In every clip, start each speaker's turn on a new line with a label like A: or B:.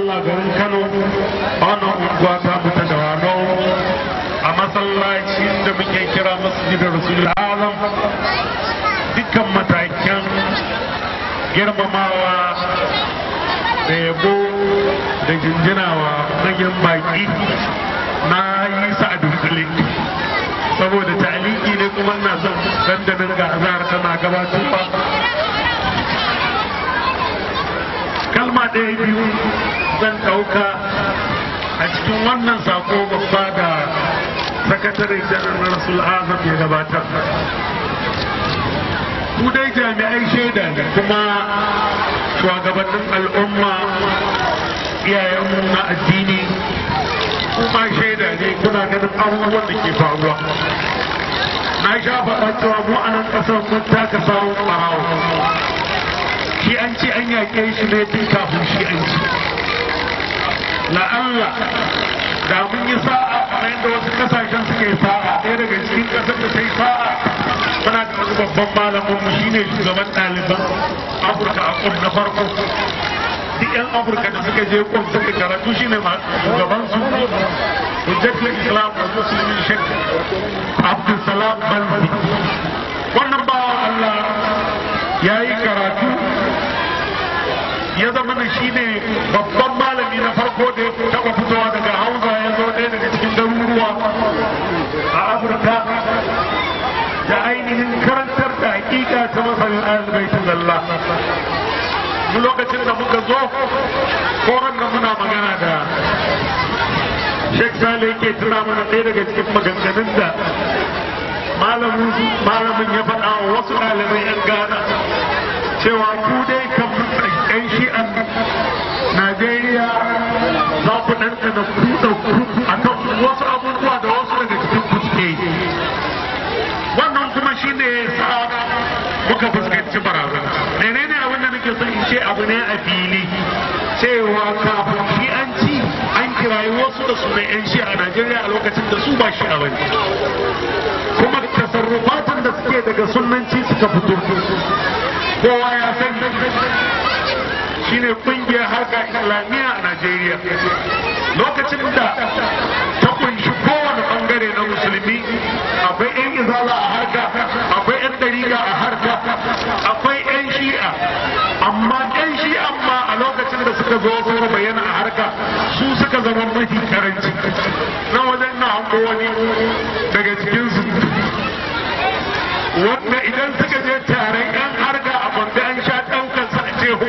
A: Allah garin Kano a wannan unguwa ta mutu da wano a masallaci da muke kira masjidar Rasulul Azam dukkan matakan girmamawa da yabo da jinjinawa manyan baki na yi sa a dunkule saboda taliki ne kuma na son dandanin ga azhar tana gabatarwa kalma ɗaya biyu zan ɗauka a cikin wannan sako babba da sakatare janar na rasul azam ya gabatar ku dai jami'ai shaida ne kuma shugabannin al'umma iyayenmu na addini kuma shaida ne kuna ganin abubuwan da ke faruwa na sha faɗa cewa mu a nan ƙasar mun taka sawun ɓarawo shi an ce an yaƙe shi ne tun kafin shi an ci la'alla da mun yi sa'a kamar yadda wasu kasashen suka yi sa'a ɗaya daga cikin ƙasar da ta yi sa'a muna da wani babban malamin mu shine shugaban ɗaliban afirka a kum na farko duk yan afirka da suka je kum suka karatu shine shugaban su hujjatul islam wa muslimin shek abdulsalam balbi wannan bawan allah ya yi karatu ya zama da shi ne babban malami na farko da ya taɓa fitowa daga hausa ya zo ɗaya daga cikin garuruwa a afirka da ainihin karantar da hakika ta masanin ahalbaitin Allah mu lokacin da muka zo koran da muna magana da Sheikh Sale yake tura mana ɗaya daga cikin maganganun da malamin ya faɗa wa wasu ɗalibai 'yan Ghana cewa ku dai kan ɗan shi'an Najeriya za ku ɗanɗana kuɗa a kan wasu abubuwa da wasu daga cikin kuske wannan kuma shi ne sa muka fuskanci barazana menene abin da nake son in ce abu ne a fili cewa kafin shi an ci an kirayi wasu da sunan yan shi a Najeriya a lokacin da su ba shi a bane kuma tasarrufatan da suke daga sunanci suka fito kowa ya san shine kungiyar harka islamiyya a Najeriya lokacin da ta kunshi kowane bangare na musulmi akwai 'yan izala a harka akwai 'yan dariga a harka akwai 'yan shi'a amma 'yan shi'a ma a lokacin da suka zo suka bayyana a harka su suka zama mafi karanci na wajen na hango wani daga cikinsu wanda idan suka je taron 'yan harka a bambe an sha ɗaukar sa a ce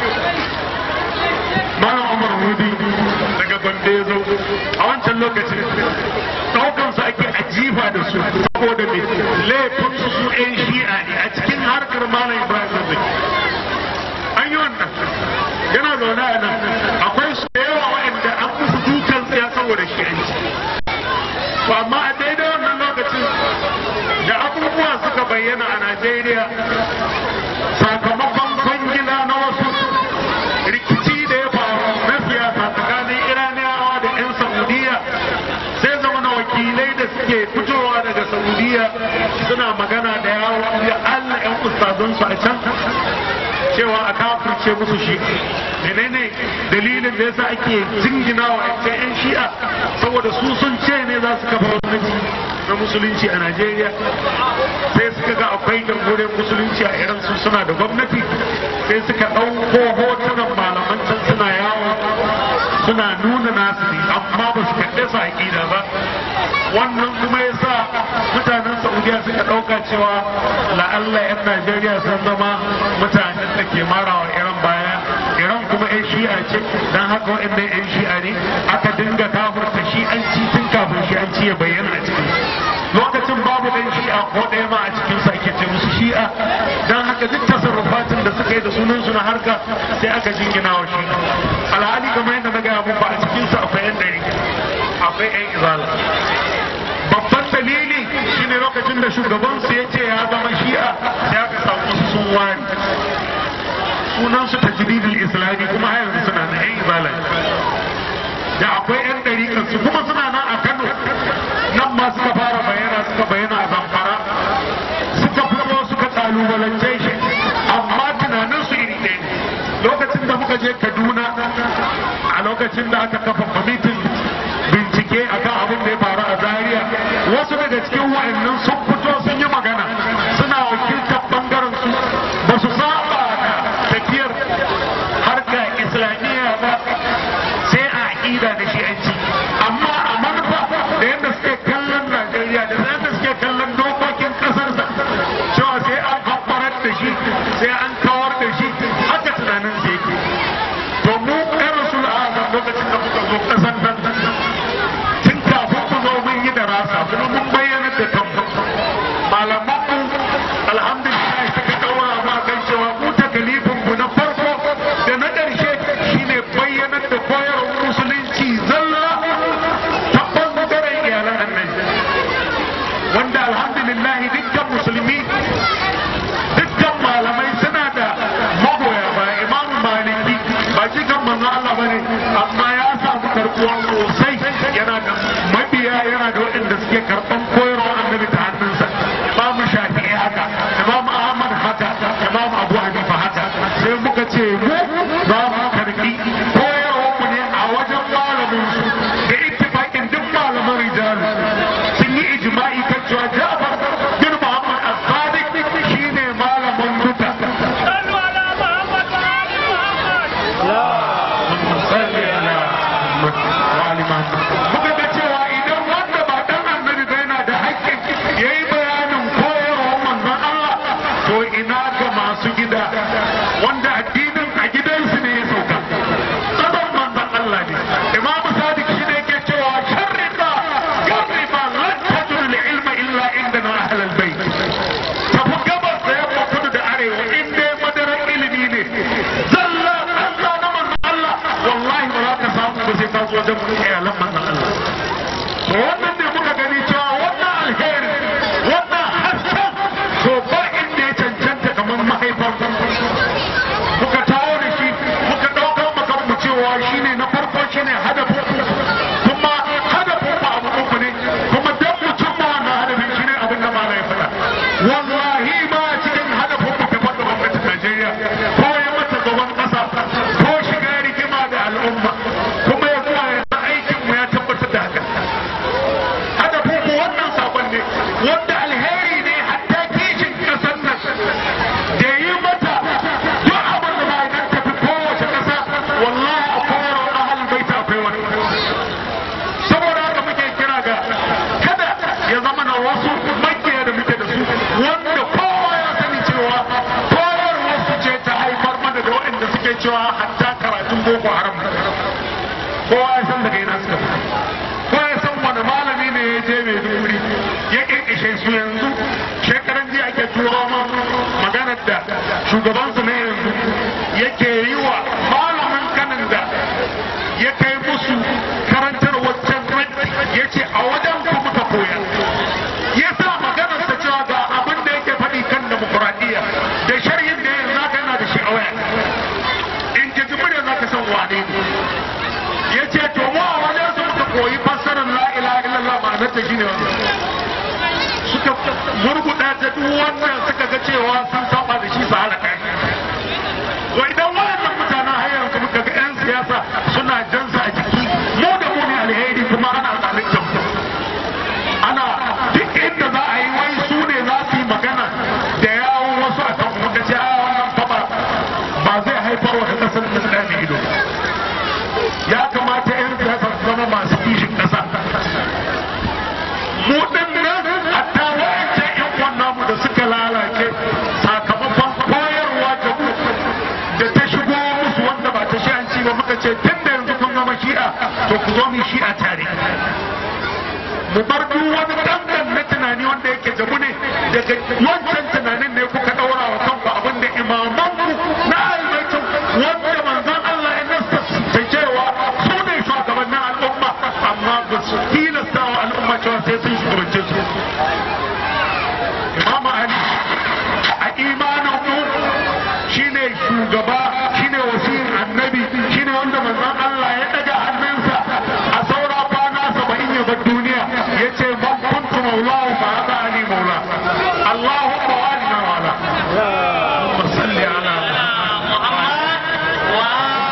A: Malam Umar Hudi daga Gombe ya zo a wancan lokacin ɗaukan su ake ajifa da su saboda mai laifin su su ɗan shi'a ne a cikin harkar Malam Ibrahim Zaki. An yi wannan yana zaune a nan akwai su da yawa waɗanda an musu dukan tsaya saboda shi'anci. To amma a daidai wannan lokacin da abubuwa suka bayyana a Najeriya sakamakon kwangila na wasu rikici da ya faru na siyasa tsakanin iraniyawa da 'yan saudiya sai zama na wakilai da suke fitowa daga saudiya suna magana da yawon da allah 'yan ustazansu a can cewa a kafirce musu shi menene dalilin da yasa ake jingina wa 'yan shi'a saboda su sun ce ne za su kafa gwamnati na musulunci a najeriya sai suka ga akwai jamhuriyar musulunci a iran su suna da gwamnati sai suka ɗauko hotunan malaman can suna yawo suna nuna nasu ne amma ba su kaɗe su aƙida ba wannan kuma ya sa mutanen saudiya suka ɗauka cewa la'alla 'yan najeriya sun zama mutanen da ke marawa iran baya iran kuma 'yan shi'a ce don haka waɗannan 'yan shi'a ne aka dinga kafurta shi'anci tun kafin shi'anci ya bayyana a cikin lokacin babu ɗan shi'a ko ɗaya ma a cikin sa ake ce musu shi'a don haka duk tasarrufatin da suka yi da sunan su na harka sai aka jingina wa shi alhali kamar yadda na gaya muku a cikin su akwai 'yan ɗari akwai 'yan izala babban dalili shine lokacin da shugaban su ya ce ya zama shi'a sai aka samu su sun wari sunan su tajdidul islami kuma har yanzu suna na 'yan izala da akwai 'yan ɗariƙar su kuma suna nan a Kano nan ma suka fara bayyana suka bayyana a Zamfara suka fito suka kalubalance shi amma tunanin su iri ɗaya ne lokacin da muka je kaduna a lokacin da aka kafa kwamitin bincike akan abin da ya faru a zaria wasu daga cikin wa'annan sun fito sun yi magana suna wakiltar bangaren su ba su saba da tafiyar harka islamiyya ba sai a aƙida da shi'anci amma a manufa da yadda suke kallon najeriya da yadda suke kallon dokokin ƙasarsa cewa sai an haɓarar da shi sai an kawar da shi haka tunanin sai yake to mu ɗan rasul azam lokacin da muka zo ƙasar nan tun kafin ku zo mun yi da rasa kuma mun bayyana da kanmu malaman mu alhamdulillah suka ɗaura mu kan cewa mu takalifin mu na farko da na ƙarshe shine bayyanar da koyarwar musulunci zalla ta ɓangaren iyalan annabi wanda alhamdulillah dukkan musulmi dukkan malamai suna da magoya ba imam maliki ba shi kan manzo Allah bane amma ya samu karbuwa sosai yana da mabiya yana da waɗanda suke karɓan koyarwa annabi ta hannunsa imam shafi'i haka imam ahmad haka imam abu hanifa haka sai muka ce mu za mu karɓi koyarwa mu ne a wajen malamin su da ittifaqin duk malaman rijalu sun yi ijma'i kan cewa Ja'far bin Muhammad as-Sadiq shine malamin duka salli ala Muhammad wa ali Muhammad muka ga cewa idan wanda ba dan annabi ba yana da haƙƙin yayi bayanin koyarwar manzon Allah to ina ga masu gida wanda addinin a gidansu ne ya sauka tsaron manzon Allah ne Imam Sadiq shi ne yake cewa sharriqa garriba lan tajul ilma illa indana ahlul bait tafi gabas da yamma kudu da arewa in dai madarar ilimi ne zalla Allah na manzon Allah wallahi ba za ka samu ba sai ka zo wajen iyalan manzon Allah to wannan ne muka gani cewa wannan alheri wannan hasken to ba inda ya cancanta kamar mahaifar muka tawo da shi muka ɗaukar makar mu cewa shine na farko shine hadafin kuma hadafin ba abu uku ne kuma dan mutum ma wannan hadafin shine abin da malai faɗa wallahi ma cikin hadafin mu gaban da gwamnatin Najeriya ko ya mata gaban ƙasa ko shiga rigima da al'umma kuma ya zuwa ya aikin mu ya tabbatar da haka hadafin mu wannan sabon ne wanda alheri ne hatta kishin ƙasar nan da yi mata duk abin da ba idan tafi kowace ƙasa wallahi a koyarwar ahal baita akwai wani saboda haka muke kira ga kada ya zama na wasu makiya da muke da su wanda kowa ya sani cewa koyarwar su ce ta haifar mana da waɗanda suke cewa hatta karatun boko haram kowa ya san daga ina suka fito kowa ya san wani malami ne ya je mai duguri ya kirkishe su yanzu shekaran jiya ake turo ma maganar da shugabansu na yanzu yake yi wa malamin kanin da ya kai musu karantar wancan ya ce a wajen ku muka koya ya sa maganar ta cewa ga abin da yake faɗi kan demokuraɗiyya da sharhin da yanzu zaka yana da shi a waya in ka ji murya zaka san wane ne ya ce to mu a wajen su muka koyi fassarar la ilaha illallah ma'anar ta shine wannan suka murguɗa ta duk wannan suka ga cewa sun saba da shi su halaka shi wa idan wayannan mutanen har yanzu muka ga 'yan siyasa suna jansa a jiki mu da mu ne alheri kuma ana zalunta mu ana duk inda za a yi wai su ne za su yi magana da yawon wasu a kan muka ce a wannan faba ba zai haifar wa kasar da ɗani ido ya kamata 'yan siyasa su zama masu kishin ƙasa mu ɗin nan hatta wa'ancan 'yan wannan mu da suka lalace sakamakon koyarwa da mu da ta shigo musu wanda ba ta shi'anci ba muka ce tun da yanzu kun zama shi'a to ku zo mu shi'a tare mu bar duk wani dangan na tunani wanda yake jabu ne daga wancan tunanin ne kuka daura wa kanku abin da imaman ku na almaitin wanda manzon Allah ya nasta ta cewa su ne shugabannin al'umma amma ba su tilasta wa al'umma cewa sai sun shugabance su Imam Ali a imanin mu shine shugaba shine wasiyin annabi shine wanda manzon Allah ya daga hannunsa a saura kwana saba'in ya bar duniya ya ce man kuntu maulahu fa hada ali maula Allahumma wa alina wala Allahumma salli ala Muhammad wa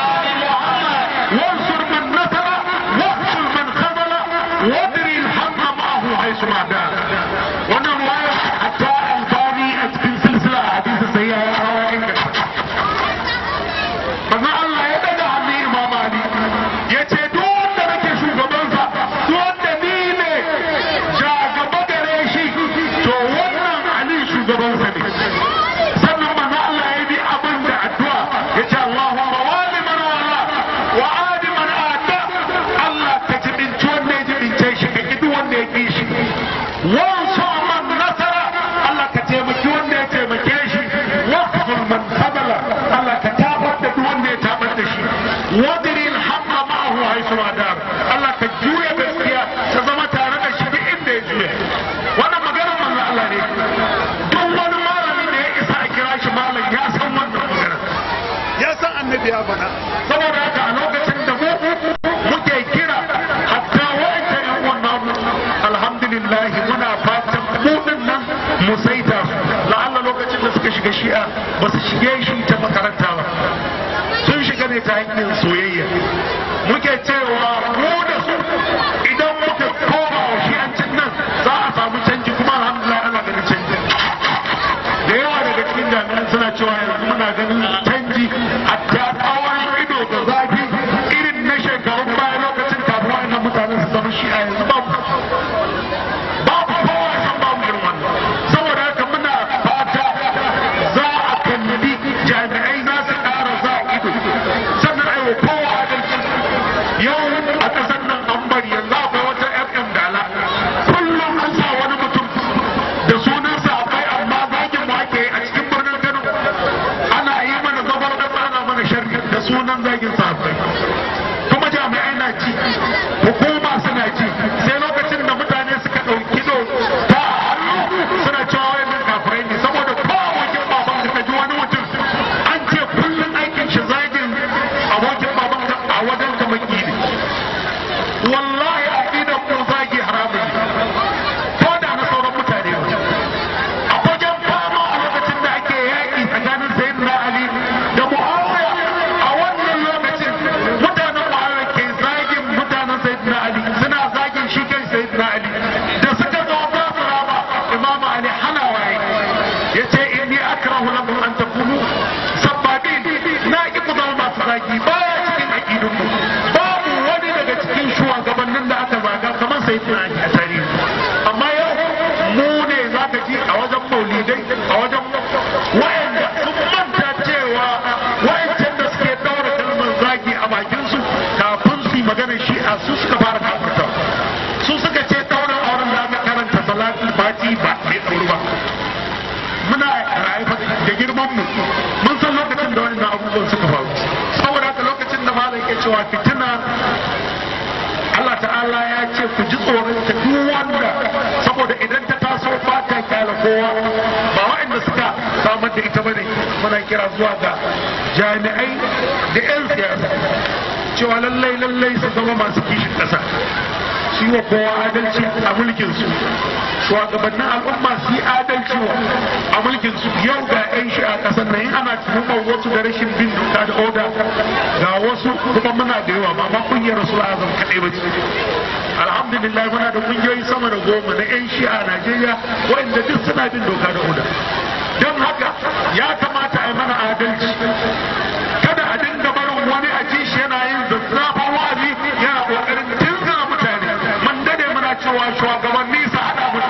A: wadiri alhamma ma'ahu haisu adar Allah ka juya gaskiya ta zama tare da shi duk inda ya juya wannan maganar manzo Allah ne duk wani malami da ya isa a kira shi malam ya san wannan maganar ya san annabi ya faɗa saboda haka a lokacin da mu muke kira hatta wa'anda yan wannan alhamdulillah muna fatan mu din nan mu saita la'alla lokacin da suka shiga shi'a ba su shige shi ta makaranta ba sun shiga ne ta hanyar soyayya muke cewa mu da su idan muka koma wa shi'ancin nan za a samu canji kuma alhamdulillah ana ganin canji da yawa daga cikin jami'an suna cewa yanzu muna ganin canji a ta tsawon ido da zafi irin na shekarun baya lokacin kafin wa'annan mutanen su zama shi'a yanzu babu babu kowa san babu irin wannan saboda haka muna fata za a kalli jami'ai za su ƙara za a ido sannan a yi wa kowa adalci yau a ƙasar nan an bari yanzu akwai wata fm dala kullum an sa wani mutum da sunansa akwai amma zagin mu ake a cikin birnin kano ana yi mana zabar ƙasa ana mana sharri da sunan zagin sahabbai kuma jami'ai na ci hukuma suna ci sai lokacin da mutane suka ɗauki do ta hannu suna cewa wayannan kafirai ne saboda kowace baban ka ji wani mutum an ce kullum aikin shi zagin abokin baban ka a wajen ka maki ne wallahi aqidan ku zagi haramun ne ko da na sauran mutane ne a wajen fama a lokacin da ake yaƙi tsakanin sayyidina ali da muawiya a wannan lokacin mutanen muawiya ke zagin mutanen sayyidina ali suna zagin shi kai sayyidina ali da suka zo ba su raba imam ali hana waye yace inni akrahu lakum an takunu sabbabin na ki ku zama masu zagi baya cikin aqidunku babu wani daga cikin shugabannin da aka zaga kamar sayyidina ali a tarihi amma yau mu ne za ka ji a wajen maulidai a wajen wayanda sun manta cewa wayancan da suke daura kalmar zagi a bakinsu kafin su yi maganar shi'a su suka fara kafirta su suka ce daura auren da aka karanta salatul fati ba mai tsoro ba muna rayuwa da girman mu mun san lokacin da wannan abubuwan suka faru saboda haka lokacin da malam ke cewa fitina Allah ta'ala ya ce ku ji tsoron ta duk wanda saboda idan ta taso ba ta kyala kowa ba waɗanda suka samar da ita bane muna kira zuwa ga jami'ai da 'yan siyasa cewa lallai lallai su zama masu kishin ƙasa su yi wa kowa adalci a mulkin su shugabannin al'umma su yi adalci a mulkin su yau ga 'yan shi a ƙasar nan in ana tuhumar wasu da rashin bin doka da oda ga wasu kuma muna da yawa ba ma kungiyar rasul azam kaɗai ba ce alhamdulillah muna da kungiyoyi sama da goma na 'yan shi a najeriya waɗanda duk suna bin doka da oda don haka ya kamata a yi mana adalci kada a dinga barin wani a ci shi yana yin zazzafan wa'azi yana ƙoƙarin tunzura mutane mun dade muna cewa shugabanni su haɗa mu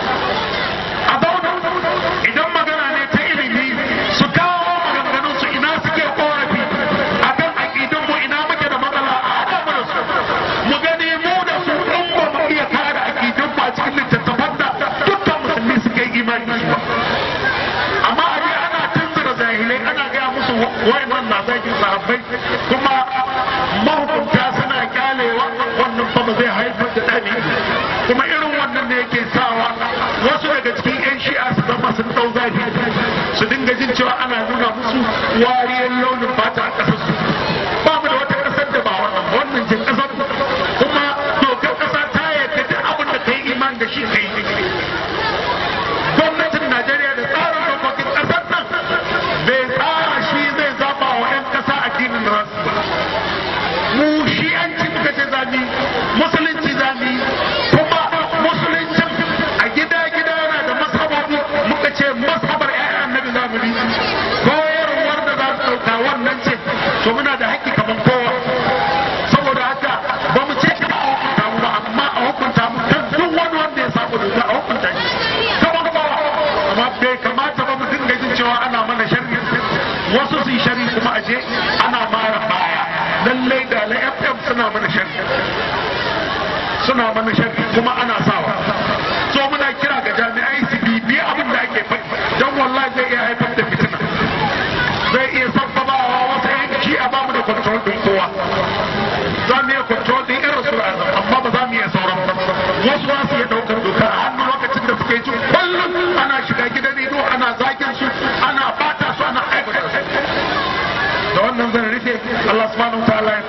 A: a zauna idan magana ne ta ilimi su kawo maganganun su ina suke korafi akan aƙidan mu ina muke da matsala a haɗa mu da su mu gani mu da su in ba mu iya kare aƙidan mu a cikin littattafan da dukkan musulmi suke imani da su ba amma a je ana tunzura jahilai ana gaya musu wayannan na zagin sahabbai kuma mahukunta suna kyalewa wannan fa ba zai haifar da ɗani kuma irin wannan ne yake sawa wasu daga cikin 'yan shi'a su zama sun ɗau zafi su dinga jin cewa ana nuna musu wariyar launin fata a ƙasar su ba mu da wata ƙasar da ba wannan ba wannan ce ƙasar kuma dokar ƙasa ta yarda duk abin da ka yi iman da shi ka yi gwamnatin Najeriya da tsarin dokokin ƙasar nan bai tsara shi zai zaba wa 'yan ƙasa addinin rasu ba. Mu shi an ci muka ce zami, musulunci zami, kuma musuluncin a gida-gida yana da mashabobi muka ce mashabar 'ya'yan annabi zamani. Koyarwar da za su ɗauka wannan ce, to muna da haƙƙi kamar kowa. Saboda haka ba mu ce ka a hukunta mu ba, amma a hukunta mu kan duk wani wanda ya samu doka a hukunta shi. Kamar ba amma bai kamata ba mu dinga jin cewa ana mana sharri wasu su yi sharri kuma aje ana mara baya lallai da la fm suna mana sharri suna mana sharri kuma ana sawa so muna kira ga jami'ai su bibi abin da ake faɗi don wallahi zai iya haifar da fitina zai iya sabbabawa wata yanki a ba mu da control din kowa za mu iya control din irin su amma ba za mu iya sauran ba wasu za su iya daukar doka a hannu lokacin da suke jin kullum ana shiga gidan rediyo ana zagin su ana bata su ana aibata su da wannan zan rufe Allah subhanahu wa ta'ala ya